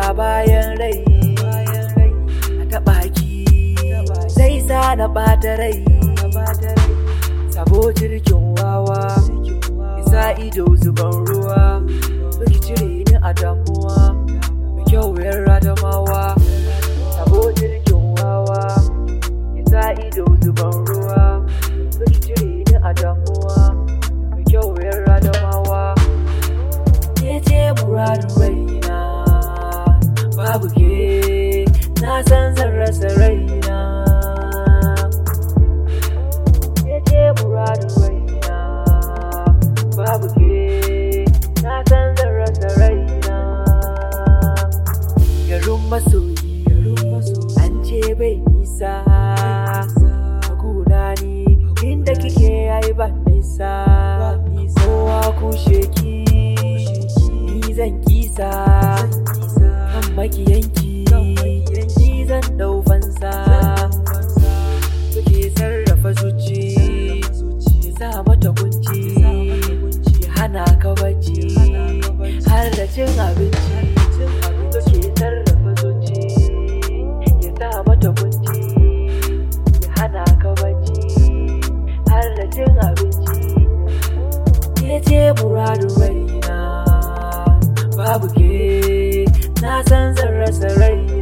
bayan rai a taɓa ki zai sa na ɓata rai sabo jirgin wawa isa ido zuban ruwa Baki cire ni a damuwa mai kyau yan radamawa sabo jirgin wawa isa ido zuban ruwa Baki cire ni a damuwa mai kyau yan radamawa ke ce muradun raina babu ke na san zan rasa raina ke ce muradun raina babu ke na san zan rasa raina garin masoyi an ce bai nisa guna ni inda kike yayi ba nisa kowa kushe ki ni zan kisa kan makiyanki ni zan dau fansa kuke sarrafa zuci ya sa mata kunci ya hana ka bacci har da cin abinci kuke sarrafa zuci ya sa mata kunci ya hana ka bacci har da cin abinci ke ce muradun raina babu ke na san zan rasa raina